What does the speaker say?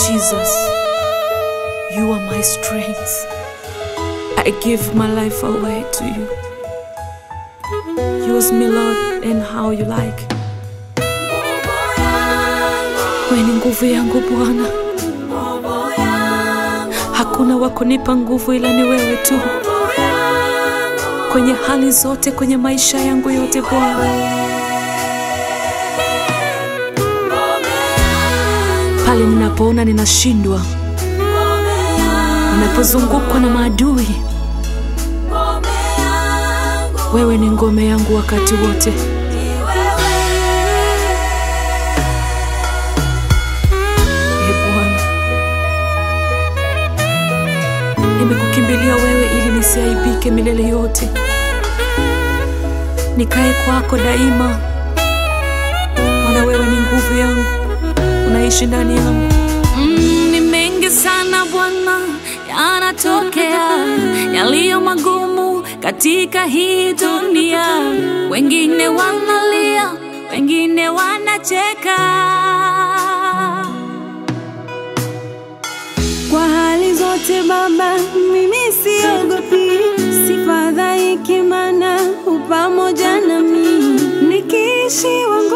Jesus, you are my strength. I give my life away to you. Use me, Lord, in how you like. Wewe ni nguvu yangu Bwana, hakuna wa kunipa nguvu ila ni wewe tu, kwenye hali zote, kwenye maisha yangu yote Bwana. Pale ninapoona ninashindwa, ninapozungukwa na maadui, wewe ni ngome yangu wakati wote. Ee Bwana, nimekukimbilia wewe ili nisiaibike milele yote, nikae kwako daima, maana wewe ni nguvu yangu, unaishi ndani yangu. Mm, ni mengi sana Bwana yanatokea yaliyo magumu katika hii dunia, wengine wanalia, wengine wanacheka. Kwa hali zote Baba, mimi siogopi, sifadhaiki, maana u pamoja nami, nikiishiwa